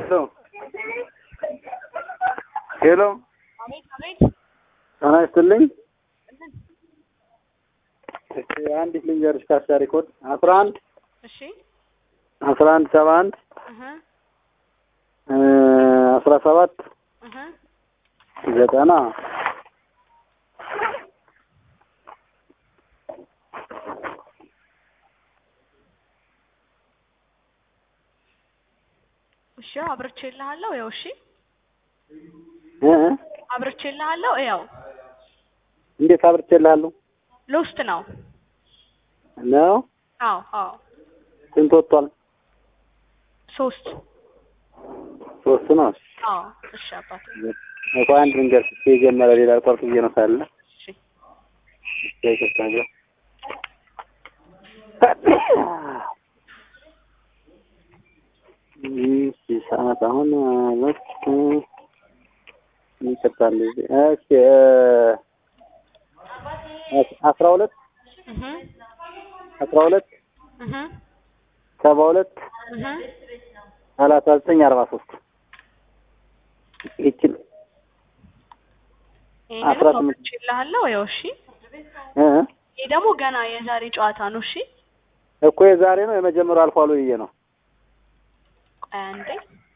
ሄሎ ሄሎ አቤት አቤት። ጤና ይስጥልኝ። እሺ አንዲት ልንገርሽ ካርታ ሪኮርድ አስራ አንድ እሺ አስራ አንድ ሰባ አንድ እህ አስራ ሰባት እህ ዘጠና እሺ አብርቼልሃለሁ። ያው እሺ እ አብርቼልሃለሁ። ያው እንዴት አብርቼልሃለሁ ሎስት ነው። ነው አዎ አዎ ስንት ወጥቷል? ሶስት ሶስት ነው። አዎ እሺ አባቴ እኮ አንድ ልንገርሽ እስኪ የጀመረ ሌላ ቆርጥ ብዬ ነው ሳለ እሺ እስኪ ይቅርታ እንጂ እሺ ሰዓት አሁን ሁለት ይቅርታ እንደዚህ እሺ አስራ ሁለት እህ አስራ ሁለት እህ ሰባ ሁለት እህ ሰላሳ ዘጠኝ አርባ ሶስት ይችል አስራ ይሄንን ስምንት አብርቼልሃለሁ። ያው እሺ እ ይሄ ደግሞ ገና የዛሬ ጨዋታ ነው። እሺ እኮ የዛሬ ነው የመጀመሪያው አልፏል ብዬ ነው ቆይ አንዴ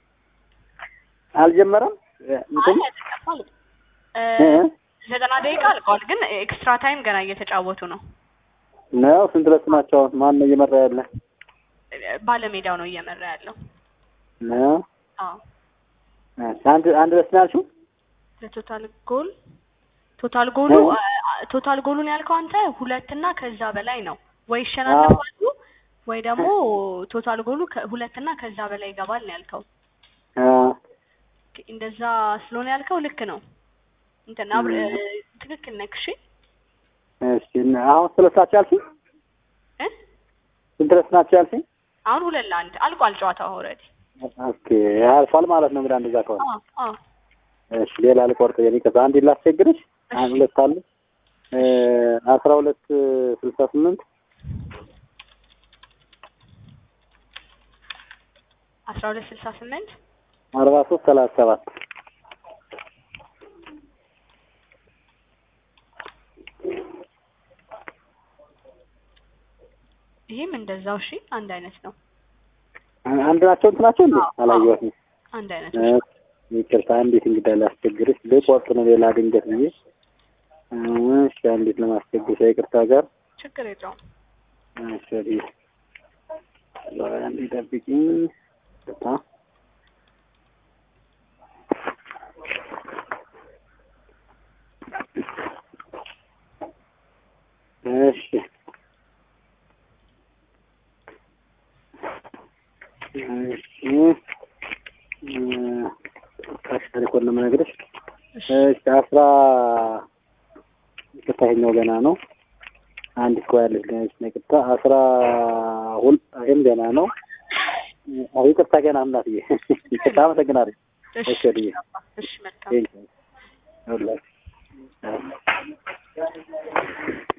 አልጀመረም እንትን አይ አይደለም እ እ ዘጠና ደቂቃ አልቀዋል፣ ግን ኤክስትራ ታይም ገና እየተጫወቱ ነው። ነው ስንት ለስ ናቸው አሁን ማን ነው እየመራ ያለ ባለሜዳው ነው እየመራ ያለው። ነው አዎ እሺ አንድ አንድ ለስ ነው ያልሽው ለቶታል ጎል ቶታል ጎሉ ቶታል ጎሉን ያልከው አንተ ሁለትና ከዛ በላይ ነው ወይ ይሸናነፋሉ ወይ ደግሞ ቶታል ጎሉ ከ- ሁለትና ከዛ በላይ ይገባል ነው ያልከው። አ እንደዛ ስለሆነ ያልከው ልክ ነው። እንትን አብር ትክክል ነህ። እሺ እሺ እና አሁን ስለ ሳች ያልሽኝ እ ስንት ለስ ናቸው ያልሽኝ አሁን ሁለት ለአንድ አልቋል ጨዋታው ኦልሬዲ። ኦኬ ያልፋል ማለት ነው እንግዲህ እንደዛ ከሆነ አዎ አዎ እሺ ሌላ ልቆርጥ የኔ ከዛ አንድ ላስቸግርሽ አንድ ሁለት አሉ እ አስራ ሁለት ስልሳ ስምንት አስራ ሁለት ስልሳ ስምንት አርባ ሶስት ሰላሳ ሰባት ይህም እንደዛው እሺ አንድ አይነት ነው። አንድ ናቸው እንትናቸው እንዴ አዎ፣ አላየኋትም አንድ አይነት እ ነው። ይቅርታ እንዴት እንግዳ ላስቸግርሽ ልቆርጥ ነው ሌላ ድንገት ብዬ እሺ እንዴት ለማስቸግርሽ ይቅርታ ጋር ችግር የለውም። እሺ አንዴ ጠብቂኝ ይቅርታ እሺ እሺ እ ካሽ ታሪኮን ነው የምነግርሽ እሺ እሺ አስራ ይቅርታ ይኸኛው ገና ነው። አንድ እኮ ያለች ገና ነች። ይቅርታ አስራ ሁል ይሄም ገና ነው። አዎ ይቅርታ ገና እናትዬ ይቅርታ አመሰግናለሁ። እሺ እሺ ወዲዬ እሺ መልካም ቴንኪው ሁላችሁ